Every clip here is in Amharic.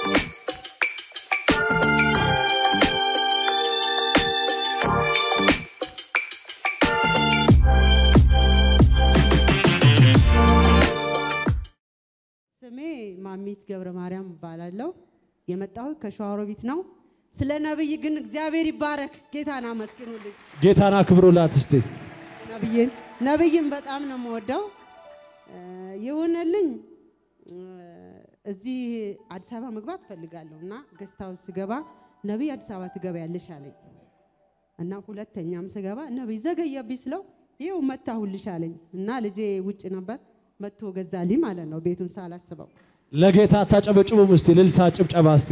ስሜ ማሚት ገብረ ማርያም እባላለሁ። የመጣሁት ከሸዋሮቢት ነው። ስለ ነብይ ግን እግዚአብሔር ይባረክ። ጌታን አመስግኑልኝ። ጌታን አክብሩላት እስቲ። ነብይን ነብይን በጣም ነው የምወደው። እ፣ ይሁንልኝ እ፣ እዚህ አዲስ አበባ መግባት እፈልጋለሁ እና ገስት ሃውስ ስገባ ነብይ አዲስ አበባ ትገቢያለሽ አለኝ እና ሁለተኛም ስገባ ነብይ ዘገየብኝ ስለው ይኸው መታሁልሽ አለኝ እና ልጄ ውጭ ነበር መጥቶ ገዛልኝ ማለት ነው ቤቱን ሳላስበው ለጌታ አታጨበጭቡም እስቲ? ልልታ ጭብጨባ እስቲ።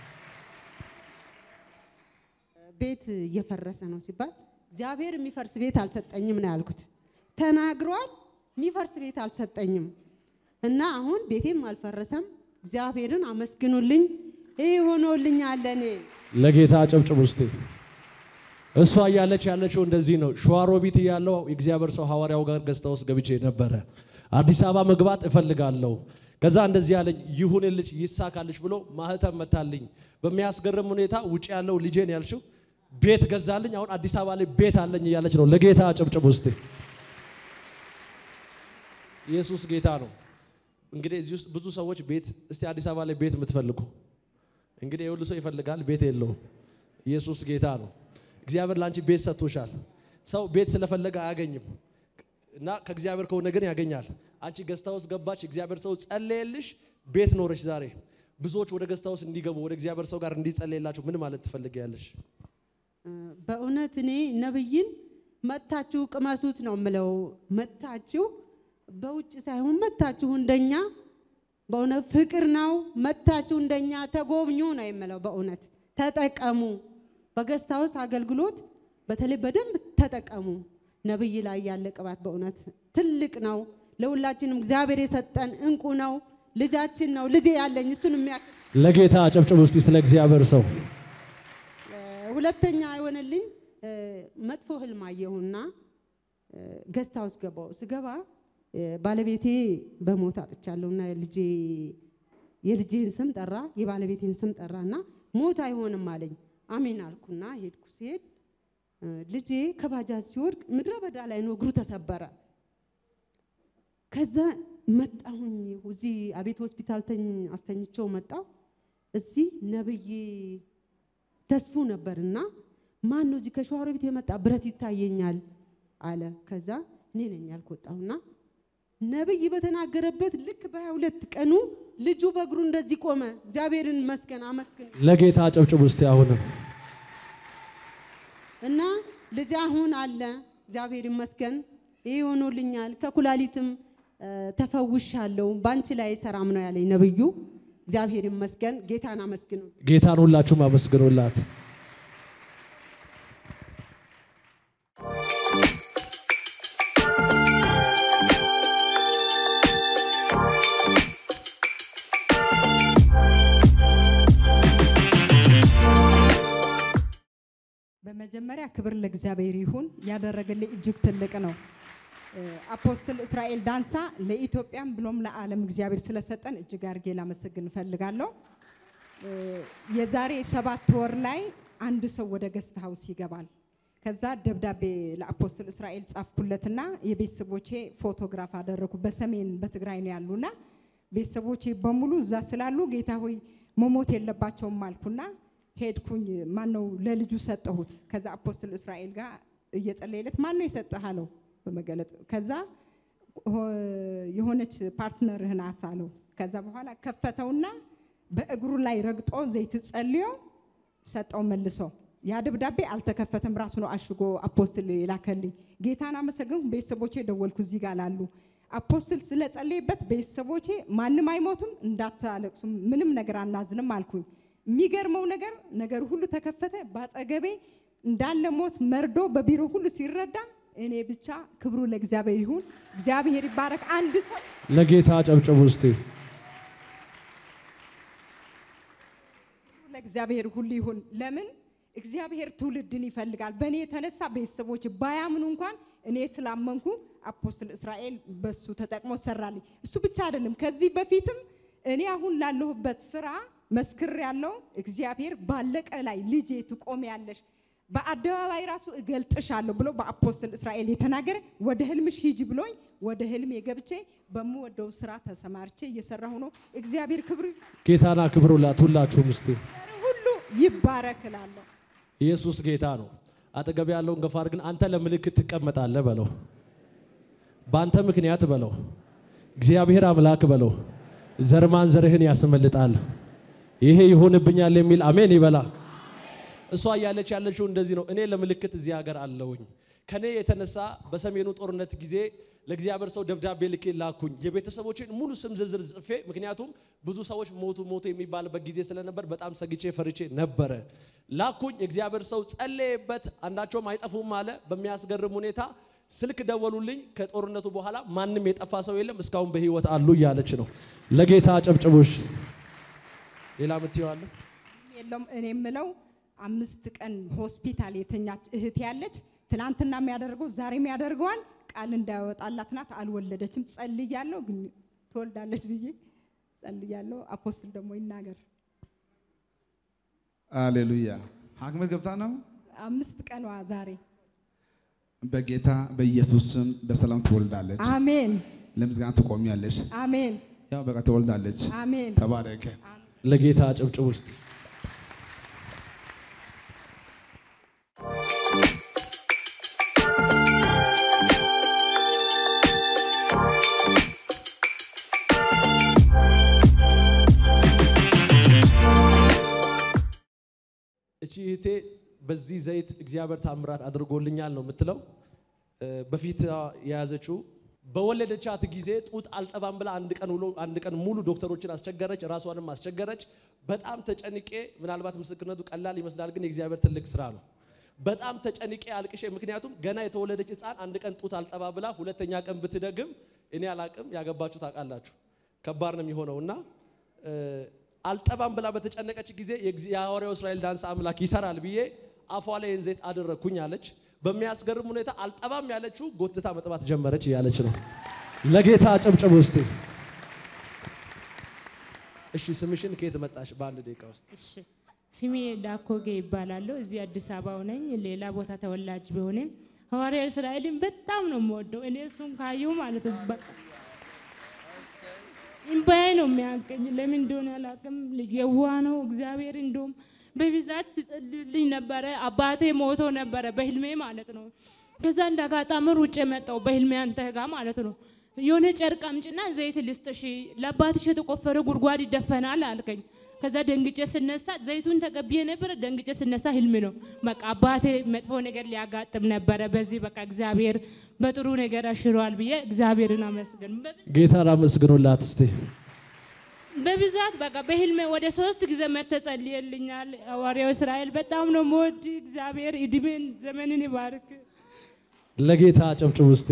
ቤት እየፈረሰ ነው ሲባል እግዚአብሔር የሚፈርስ ቤት አልሰጠኝም ነው ያልኩት። ተናግሯል፣ የሚፈርስ ቤት አልሰጠኝም እና አሁን ቤቴም አልፈረሰም። እግዚአብሔርን አመስግኑልኝ። ይህ ሆኖልኛል ለእኔ። ለጌታ አጨብጭቡ እስቲ። እሷ እያለች ያለችው እንደዚህ ነው። ሸዋሮቢት እያለው የእግዚአብሔር ሰው ሐዋርያው ጋር ገዝታ ውስጥ ገብቼ ነበረ። አዲስ አበባ መግባት እፈልጋለሁ። ከዛ እንደዚህ ያለኝ ይሁንልሽ፣ ይሳካልሽ ብሎ ማህተም መታልኝ። በሚያስገርም ሁኔታ ውጭ ያለው ልጄን ያልሽው ቤት ገዛልኝ። አሁን አዲስ አበባ ላይ ቤት አለኝ እያለች ነው። ለጌታ አጨብጭቡ እስቲ። ኢየሱስ ጌታ ነው። እንግዲህ እዚህ ውስጥ ብዙ ሰዎች ቤት እስቲ አዲስ አበባ ላይ ቤት የምትፈልጉ እንግዲህ የሁሉ ሰው ይፈልጋል፣ ቤት የለውም። ኢየሱስ ጌታ ነው። እግዚአብሔር ለአንቺ ቤት ሰጥቶሻል። ሰው ቤት ስለፈለገ አያገኝም እና ከእግዚአብሔር ከሆነ ግን ያገኛል። አንቺ ገስታ ውስጥ ገባች፣ እግዚአብሔር ሰው ጸለየልሽ፣ ቤት ኖረሽ። ዛሬ ብዙዎች ወደ ገስታ ውስጥ እንዲገቡ ወደ እግዚአብሔር ሰው ጋር እንዲጸለየላችሁ ምን ማለት ትፈልጊያለሽ? እ፣ በእውነት እኔ ነብይን መታችሁ ቅመሱት ነው የምለው። መታችሁ በውጭ ሳይሆን መታችሁ እንደኛ በእውነት ፍቅር ነው። መታችሁ እንደኛ ተጎብኙ ነው የምለው። በእውነት ተጠቀሙ። በገስት ሃውስ አገልግሎት በተለይ በደንብ ተጠቀሙ። ነብይ ላይ ያለ ቅባት በእውነት ትልቅ ነው። ለሁላችንም እግዚአብሔር የሰጠን እንቁ ነው። ልጃችን ነው። ልጄ ያለኝ እሱን የሚያክል ለጌታ አጨብጭቡ እስቲ ስለ እግዚአብሔር ሰው እ፣ ሁለተኛ የሆነልኝ እ፣ መጥፎ ህልም አየሁና ገስት ሃውስ ገባሁ። ስገባ እ፣ ባለቤቴ በሞት አጥቻለሁና ልጄ የልጄን ስም ጠራ፣ የባለቤቴን ስም ጠራና ሞት አይሆንም አለኝ። አሜን አልኩና ሄድኩ። ሲሄድ እ፣ ልጄ ከባጃጅ ሲወድቅ ምድረ በዳ ላይ ነው፣ እግሩ ተሰበረ። ከዛ መጣሁኝ እዚህ አቤት ሆስፒታል ተኝ አስተኝቸው መጣሁ። እዚህ ነብይ ተስፉ ነበርና ማን ነው እዚህ ከሸዋሮ ቤት የመጣ ብረት ይታየኛል አለ። ከዛ እኔ ነኝ ያልኩ ወጣሁና ነብይ በተናገረበት ልክ በሀያ ሁለት ቀኑ ልጁ በእግሩ እንደዚህ ቆመ። እግዚአብሔርን መስገን አመስግን ለጌታ አጨብጭቡ እስቲ አሁንም እና ልጅ አሁን አለ። እግዚአብሔር ይመስገን ይህ ሆኖልኛል። ከኩላሊትም እ፣ ተፈውሻለሁ። በአንቺ ላይ ሰራም ነው ያለኝ ነብዩ። እግዚአብሔር ይመስገን። ጌታን አመስግኑ። ጌታን ሁላችሁም አመስግኑላት። በመጀመሪያ ክብር ለእግዚአብሔር ይሁን። ያደረገልኝ እጅግ ትልቅ ነው። እ፣ አፖስትል እስራኤል ዳንሳ ለኢትዮጵያም ብሎም ለዓለም እግዚአብሔር ስለሰጠን እጅግ አድርጌ ላመሰግን እፈልጋለሁ። እ፣ የዛሬ ሰባት ወር ላይ አንድ ሰው ወደ ገስት ሀውስ ይገባል። ከዛ ደብዳቤ ለአፖስትል እስራኤል ጻፍኩለትና የቤተሰቦቼ ፎቶግራፍ አደረኩ። በሰሜን በትግራይ ነው ያሉና ቤተሰቦቼ በሙሉ እዛ ስላሉ ጌታ ሆይ መሞት የለባቸውም አልኩና ሄድኩኝ። ማን ነው ለልጁ ሰጠሁት። ከዛ አፖስትል እስራኤል ጋር እየጸለየለት ማን ነው የሰጠህ አለው በመገለጥ ከዛ ሆ- የሆነች ፓርትነርህ ናት አለው። ከዛ በኋላ ከፈተውና በእግሩ ላይ ረግጦ ዘይት ጸልዮ ሰጠው መልሶ። ያ ደብዳቤ አልተከፈተም፣ ራሱ ነው አሽጎ አፖስትል የላከልኝ። ጌታን አመሰግንኩ። ቤተሰቦቼ ደወልኩ እዚህ ጋር ላሉ አፖስትል ስለጸለየበት ቤተሰቦቼ ማንም አይሞቱም፣ እንዳታለቅሱ፣ ምንም ነገር አናዝንም አልኩኝ። የሚገርመው ነገር ነገር ሁሉ ተከፈተ። በአጠገቤ እንዳለ ሞት መርዶ በቢሮ ሁሉ ሲረዳ እኔ ብቻ ክብሩ ለእግዚአብሔር ይሁን። እግዚአብሔር ይባረክ። አንድ ሰው ለጌታ አጨብጭቡ እስቲ። ለእግዚአብሔር ሁሉ ይሁን። ለምን እግዚአብሔር ትውልድን ይፈልጋል። በእኔ የተነሳ ቤተሰቦች ባያምኑ እንኳን እኔ ስላመንኩ አፖስትል እስራኤል በሱ ተጠቅሞ ሰራልኝ። እሱ ብቻ አይደለም፣ ከዚህ በፊትም እኔ አሁን ላለሁበት ስራ መስክር ያለው እግዚአብሔር ባለቀ ላይ ልጄ ትቆሚያለሽ በአደባባይ ራሱ እገልጥሻለሁ ብሎ በአፖስትል እስራኤል የተናገረ ወደ ህልምሽ ሂጂ ብሎኝ ወደ ህልም የገብቼ በምወደው ስራ ተሰማርቼ እየሰራሁ ነው። እግዚአብሔር ክብር ጌታና ክብሩላት ሁላችሁም እስቲ ሁሉ ይባረክ እላለሁ። ኢየሱስ ጌታ ነው። አጠገብ ያለውን ገፋ አድርግን። አንተ ለምልክት ትቀመጣለህ በለው። በአንተ ምክንያት በለው። እግዚአብሔር አምላክ በለው። ዘርማን ዘርህን ያስመልጣል። ይሄ ይሆንብኛል የሚል አሜን ይበላ። እሷ እያለች ያለችው እንደዚህ ነው። እኔ ለምልክት እዚህ ሀገር አለውኝ። ከኔ የተነሳ በሰሜኑ ጦርነት ጊዜ ለእግዚአብሔር ሰው ደብዳቤ ልኬ ላኩኝ። የቤተሰቦችን ሙሉ ስም ዝርዝር ጽፌ፣ ምክንያቱም ብዙ ሰዎች ሞቱ ሞቱ የሚባልበት ጊዜ ስለነበር በጣም ሰግቼ ፈርቼ ነበረ። ላኩኝ። እግዚአብሔር ሰው ጸለየበት፣ አንዳቸውም አይጠፉም አለ። በሚያስገርም ሁኔታ ስልክ ደወሉልኝ። ከጦርነቱ በኋላ ማንም የጠፋ ሰው የለም፣ እስካሁን በህይወት አሉ እያለች ነው። ለጌታ አጨብጭቡሽ። ሌላ ምትየዋለ የለውም እኔ የምለው አምስት ቀን ሆስፒታል የተኛች እህት ያለች ትናንትና የሚያደርገው ዛሬም ያደርገዋል። ቃል እንዳያወጣላት ናት። አልወለደችም። ጸልያለሁ፣ ግን ትወልዳለች ብዬ ጸልያለሁ። አፖስትል ደግሞ ይናገር። አሌሉያ። ሐኪም ገብታ ነው። አምስት ቀኗ ዛሬ። በጌታ በኢየሱስ ስም በሰላም ትወልዳለች። አሜን ለምስጋና ትቆሚያለሽ። አሜን ያው በቃ ትወልዳለች። አሜን። ተባረከ። ለጌታ አጨብጭቡ ውስጥ እቺ እህቴ በዚህ ዘይት እግዚአብሔር ታምራት አድርጎልኛል ነው የምትለው። እ፣ በፊት የያዘችው በወለደቻት ጊዜ ጡት አልጠባም ብላ አንድ ቀን ውሎ አንድ ቀን ሙሉ ዶክተሮችን አስቸገረች፣ ራሷንም አስቸገረች። በጣም ተጨንቄ፣ ምናልባት ምስክርነቱ ቀላል ይመስላል፣ ግን የእግዚአብሔር ትልቅ ስራ ነው። በጣም ተጨንቄ አልቅሼ፣ ምክንያቱም ገና የተወለደች ሕፃን አንድ ቀን ጡት አልጠባ ብላ ሁለተኛ ቀን ብትደግም እኔ አላቅም፣ ያገባችሁ ታውቃላችሁ፣ ከባድ ነው የሚሆነው እና እ፣ አልጠባም ብላ በተጨነቀች ጊዜ የእግዚ- የሐዋርያው እስራኤል ዳንስ አምላክ ይሰራል ብዬ አፏ ላይ ይህን ዘይት አደረግኩኝ አለች። በሚያስገርም ሁኔታ አልጠባም ያለችው ጎትታ መጥባት ጀመረች እያለች ነው። ለጌታ አጨብጭቡ እስቲ። እሺ ስምሽን ከየት መጣሽ? በአንድ ደቂቃ ውስጥ እሺ ስሜ ዳኮጌ ይባላለሁ። እዚህ አዲስ አበባ ነኝ። ሌላ ቦታ ተወላጅ ቢሆንም ሐዋርያ እስራኤልን በጣም ነው የምወደው። እኔ እሱን ካየሁ ማለት ነው በቃ እምባዬ ነው የሚያቀኝ። ለምን እንደሆነ አላውቅም። ልጅ የዋህ ነው። እግዚአብሔር እንደውም በብዛት ትጸልዩልኝ ነበረ። አባቴ ሞቶ ነበረ በህልሜ ማለት ነው። ከዛ እንደ አጋጣሚ ሩጬ መጣሁ በህልሜ አንተ ጋር ማለት ነው። የሆነ ጨርቅ አምጪና ዘይት ልስጥሽ፣ ለአባትሽ የተቆፈረ ጉድጓድ ይደፈናል አልከኝ። ከዛ ደንግጬ ስነሳ ዘይቱን ተቀብዬ ነበረ። ደንግጬ ስነሳ ህልም ነው። በቃ አባቴ መጥፎ ነገር ሊያጋጥም ነበረ። በዚህ በቃ እግዚአብሔር በጥሩ ነገር አሽሯል ብዬ እግዚአብሔርን አመስገን። ጌታን አመስግኑላት እስቲ። በብዛት በቃ በህልሜ ወደ ሶስት ጊዜ መተጸልየልኛል። ሐዋርያው እስራኤል በጣም ነው የምወድ። እግዚአብሔር እድሜን ዘመንን ይባርክ። ለጌታ አጨብጭቡ እስቲ።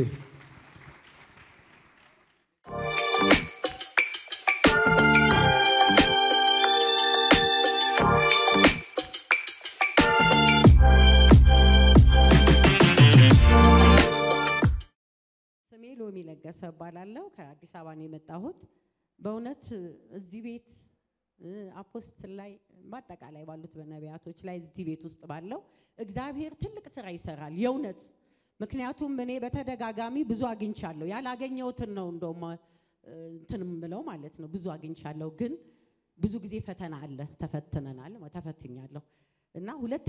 ስሜ ሎሚ ለገሰ እባላለሁ። ከአዲስ አበባ ነው የመጣሁት። በእውነት እዚህ ቤት እ፣ አፖስትል ላይ በአጠቃላይ ባሉት በነቢያቶች ላይ እዚህ ቤት ውስጥ ባለው እግዚአብሔር ትልቅ ስራ ይሰራል የእውነት ምክንያቱም እኔ በተደጋጋሚ ብዙ አግኝቻለሁ። ያላገኘሁትን ነው እንደውም እ፣ እንትን የምለው ማለት ነው። ብዙ አግኝቻለሁ፣ ግን ብዙ ጊዜ ፈተና አለ። ተፈትነናል፣ ተፈትኛለሁ እና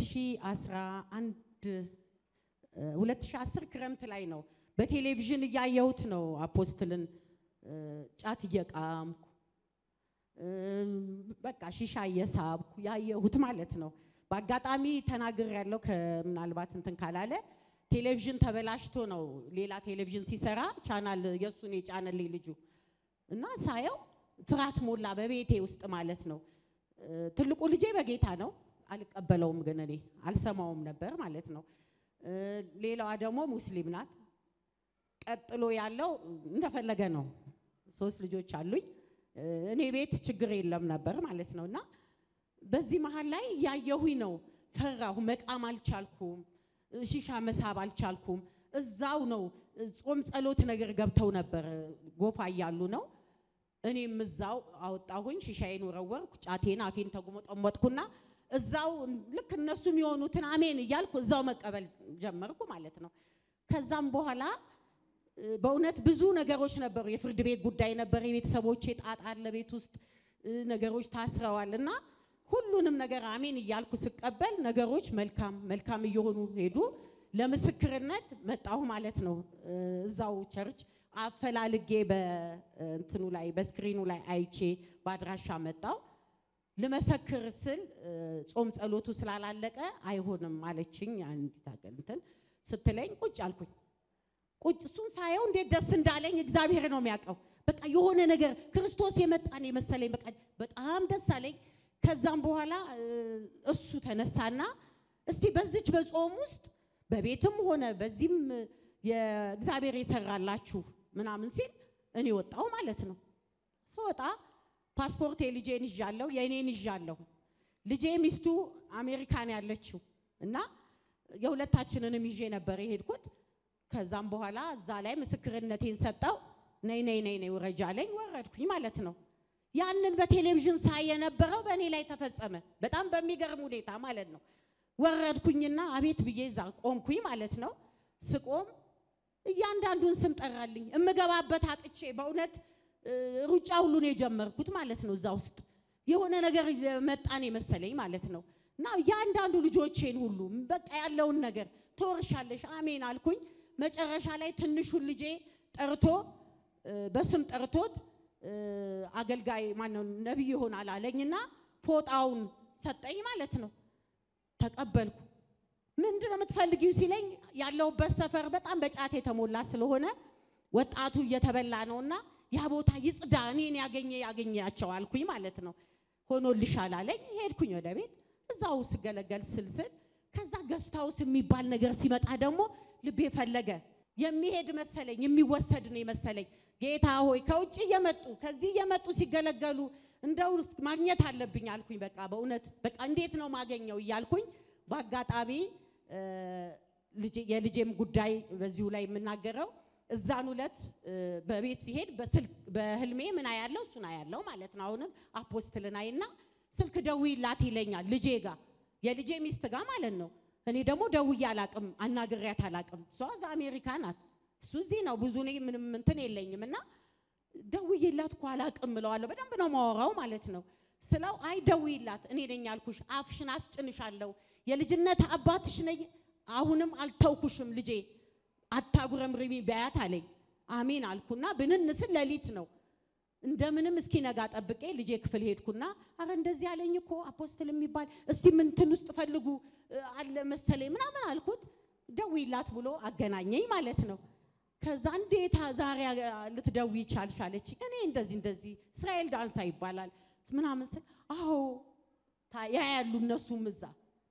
2011 እ፣ 2010 ክረምት ላይ ነው በቴሌቪዥን እያየሁት ነው አፖስትልን እ፣ ጫት እየቃምኩ እ፣ በቃ ሺሻ እየሳብኩ ያየሁት ማለት ነው። በአጋጣሚ ተናግር ያለው ከምናልባት እንትን ካላለ ቴሌቪዥን ተበላሽቶ ነው ሌላ ቴሌቪዥን ሲሰራ ቻናል የእሱን የጫነልኝ ልጁ እና ሳየው ፍርሃት ሞላ በቤቴ ውስጥ ማለት ነው። እ፣ ትልቁ ልጄ በጌታ ነው፣ አልቀበለውም ግን እኔ አልሰማውም ነበር ማለት ነው። እ፣ ሌላዋ ደግሞ ሙስሊም ናት። ቀጥሎ ያለው እንደፈለገ ነው። ሶስት ልጆች አሉኝ። እ፣ እኔ ቤት ችግር የለም ነበር ማለት ነው እና በዚህ መሀል ላይ ያየሁኝ ነው። ፈራሁ፣ መቃም አልቻልኩም፣ እ፣ ሺሻ መሳብ አልቻልኩም። እዛው ነው እ፣ ጾም ጸሎት ነገር ገብተው ነበር እ፣ ጎፋ እያሉ ነው እኔም እዛው አወጣሁኝ፣ ሺሻዬን ወረወርኩ፣ ጫቴን አፌን ተጉመጠመጥኩና እዛው ልክ እነሱ የሚሆኑትን አሜን እያልኩ እዛው መቀበል ጀመርኩ ማለት ነው። ከዛም በኋላ እ፣ በእውነት ብዙ ነገሮች ነበሩ። የፍርድ ቤት ጉዳይ ነበር። የቤተሰቦቼ ጣጣ አለ ቤት ውስጥ እ፣ ነገሮች ታስረዋል እና ሁሉንም ነገር አሜን እያልኩ ስቀበል ነገሮች መልካም መልካም እየሆኑ ሄዱ። ለምስክርነት መጣሁ ማለት ነው። እ፣ እዛው ቸርች አፈላልጌ በእንትኑ ላይ በስክሪኑ ላይ አይቼ በአድራሻ መጣው። ልመሰክር ስል እ፣ ጾም ጸሎቱ ስላላለቀ አይሆንም አለችኝ። አንዲት አገል እንትን ስትለኝ ቁጭ አልኩኝ። ቁጭ እሱን ሳየው እንዴት ደስ እንዳለኝ እግዚአብሔር ነው የሚያውቀው። በቃ የሆነ ነገር ክርስቶስ የመጣን የመሰለኝ በቃ በጣም ደስ አለኝ። ከዛም በኋላ እ፣ እሱ ተነሳና እስቲ በዚች በጾም ውስጥ በቤትም ሆነ በዚህም የእግዚአብሔር የሰራላችሁ ምናምን ሲል እኔ ወጣው ማለት ነው። ስወጣ ፓስፖርት የልጄን ይዣለሁ፣ የእኔን ይዣለሁ። ልጄ ሚስቱ አሜሪካን ያለችው እና የሁለታችንንም ይዤ ነበር የሄድኩት። ከዛም በኋላ እዛ ላይ ምስክርነቴን ሰጠው። ነይ ነይ ነይ ነይ ውረጅ አለኝ። ወረድኩኝ ማለት ነው። ያንን በቴሌቪዥን ሳይ የነበረው በእኔ ላይ ተፈጸመ። በጣም በሚገርም ሁኔታ ማለት ነው። ወረድኩኝና አቤት ብዬ እዛ ቆምኩኝ ማለት ነው። ስቆም እያንዳንዱን ስም ጠራልኝ። እምገባበት አጥቼ በእውነት እ፣ ሩጫ ሁሉ ነው የጀመርኩት ማለት ነው። እዛ ውስጥ የሆነ ነገር መጣን የመሰለኝ ማለት ነው። እና እያንዳንዱ ልጆቼን ሁሉ በቃ ያለውን ነገር ትወርሻለሽ አሜን አልኩኝ። መጨረሻ ላይ ትንሹን ልጄ ጠርቶ እ፣ በስም ጠርቶት እ፣ አገልጋይ ማነው ነቢይ ይሆናል አለኝና ፎጣውን ሰጠኝ ማለት ነው። ተቀበልኩ። ምንድን ነው የምትፈልጊው ሲለኝ ያለሁበት ሰፈር በጣም በጫት የተሞላ ስለሆነ ወጣቱ እየተበላ ነውና ያ ቦታ ይጽዳ፣ እኔን ያገኘ ያገኛቸው አልኩኝ ማለት ነው። ሆኖልሻል አለኝ። ሄድኩኝ ወደ ቤት እዛው ስገለገል ስልስል ከዛ ገስታውስ የሚባል ነገር ሲመጣ ደግሞ ልቤ ፈለገ። የሚሄድ መሰለኝ፣ የሚወሰድ ነው የመሰለኝ። ጌታ ሆይ ከውጭ እየመጡ ከዚህ እየመጡ ሲገለገሉ እንደው ማግኘት አለብኝ አልኩኝ። በቃ በእውነት በቃ እንዴት ነው ማገኘው እያልኩኝ በአጋጣሚ እ፣ ልጄ- የልጄም ጉዳይ በዚሁ ላይ የምናገረው እዛን ሁለት በቤት ሲሄድ በስልክ በህልሜ ምን አያለው እሱን አያለው ማለት ነው። አሁንም አፖስትልን አይና ስልክ ደውይላት ይለኛል ልጄ ጋር የልጄ ሚስት ጋር ማለት ነው። እኔ ደግሞ ደውዬ አላቅም አናግሬያት አላቅም። እሷ እዛ አሜሪካ ናት፣ እሱ እዚህ ነው። ብዙ እኔ ምንም እንትን የለኝም እና ደውዬላት እኮ አላቅም እለዋለሁ። በደንብ ነው ማወራው ማለት ነው። ስለው አይ ደውይላት፣ እኔ ነኝ ያልኩሽ፣ አፍሽን አስጭንሻለሁ፣ የልጅነት አባትሽ ነኝ፣ አሁንም አልተውኩሽም ልጄ አታጉረምርሚ በያት አለኝ። አሜን አልኩና ብንን ስል ሌሊት ነው። እንደምንም እስኪ ነጋ ጠብቄ ልጄ ክፍል ሄድኩና አረ እንደዚህ አለኝ እኮ አፖስትል የሚባል እስቲ ምንትን ውስጥ ፈልጉ እ፣ አለ መሰለኝ ምናምን አልኩት። ደውይላት ብሎ አገናኘኝ ማለት ነው። ከዛ እንዴታ ዛሬ አ- ልትደውይ ቻልሽ አለችኝ። እኔ እንደዚህ እንደዚህ እስራኤል ዳንሳ ይባላል ምናምን ስል አዎ ታ- ያያሉ እነሱም እዛ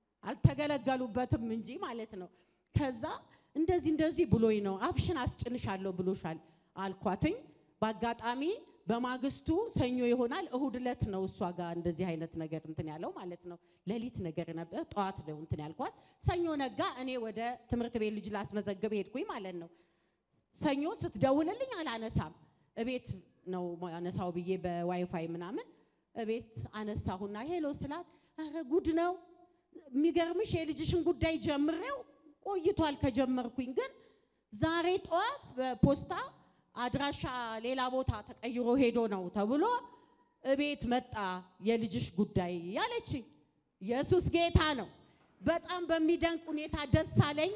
አልተገለገሉበትም እንጂ ማለት ነው። ከዛ እንደዚህ እንደዚህ ብሎኝ ነው አፍሽን አስጭንሻለሁ ብሎሻል አልኳትኝ። በአጋጣሚ በማግስቱ ሰኞ ይሆናል እሁድ ዕለት ነው እሷ ጋር እንደዚህ አይነት ነገር እንትን ያለው ማለት ነው። ሌሊት ነገር ነበር፣ ጠዋት ነው እንትን ያልኳት። ሰኞ ነጋ፣ እኔ ወደ ትምህርት ቤት ልጅ ላስመዘግብ ሄድኩኝ ማለት ነው። ሰኞ ስትደውልልኝ አላነሳም። እቤት ነው አነሳው ብዬ በዋይፋይ ምናምን እቤት አነሳሁና ሄሎ ስላት ኧረ ጉድ ነው የሚገርምሽ የልጅሽን ጉዳይ ጀምሬው ቆይቷል ከጀመርኩኝ ግን ዛሬ ጠዋት በፖስታ አድራሻ ሌላ ቦታ ተቀይሮ ሄዶ ነው ተብሎ እቤት መጣ የልጅሽ ጉዳይ ያለችኝ። ኢየሱስ ጌታ ነው። በጣም በሚደንቅ ሁኔታ ደስ አለኝ።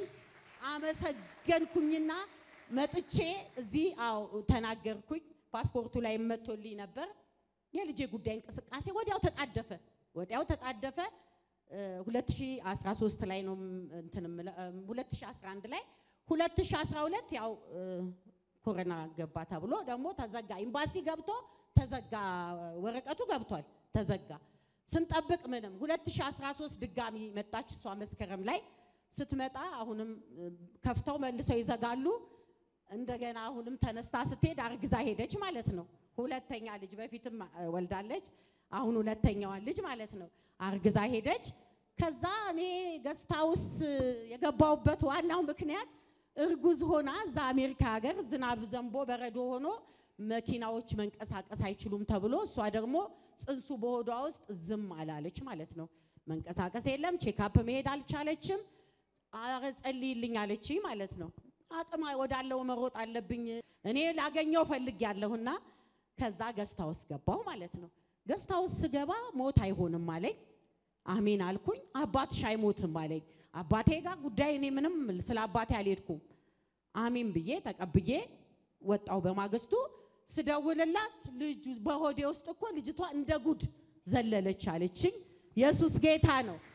አመሰገንኩኝና መጥቼ እዚህ አዎ ተናገርኩኝ። ፓስፖርቱ ላይ መጥቶልኝ ነበር። የልጄ ጉዳይ እንቅስቃሴ ወዲያው ተጣደፈ፣ ወዲያው ተጣደፈ። እ፣ 2013 ላይ ነው ም- እንትን የምለ- እ፣ 2011 ላይ 2012 ያው እ፣ ኮሮና ገባ ተብሎ ደግሞ ተዘጋ። ኤምባሲ ገብቶ ተዘጋ። ወረቀቱ ገብቷል፣ ተዘጋ። ስንጠብቅ ምንም 2013 ድጋሚ መጣች እሷ መስከረም ላይ ስትመጣ አሁንም እ፣ ከፍተው መልሰው ይዘጋሉ። እንደገና አሁንም ተነስታ ስትሄድ አርግዛ ሄደች ማለት ነው። ሁለተኛ ልጅ በፊትም እ፣ ወልዳለች። አሁን ሁለተኛዋን ልጅ ማለት ነው አርግዛ ሄደች። ከዛ እኔ ገስት ሃውስ የገባውበት ዋናው ምክንያት እርጉዝ ሆና እዛ አሜሪካ ሀገር ዝናብ ዘንቦ በረዶ ሆኖ መኪናዎች መንቀሳቀስ አይችሉም ተብሎ እሷ ደግሞ ጽንሱ በሆዷ ውስጥ ዝም አላለች ማለት ነው። መንቀሳቀስ የለም፣ ቼካፕ መሄድ አልቻለችም። አረ ጸልይልኝ አለችኝ ማለት ነው። አቅም ወዳለው መሮጥ አለብኝ እኔ ላገኘው ፈልግ ያለሁና ከዛ ገስታ ውስጥ ገባሁ ማለት ነው። ገስታ ውስጥ ስገባ ሞት አይሆንም አለኝ። አሜን አልኩኝ። አባትሽ አይሞትም አለኝ። አባቴ ጋር ጉዳይ እኔ ምንም ስለ አባቴ አልሄድኩም። አሜን ብዬ ተቀብዬ ወጣው። በማግስቱ ስደውልላት ልጁ በሆዴ ውስጥ እኮ ልጅቷ እንደ ጉድ ዘለለች አለችኝ። ኢየሱስ ጌታ ነው።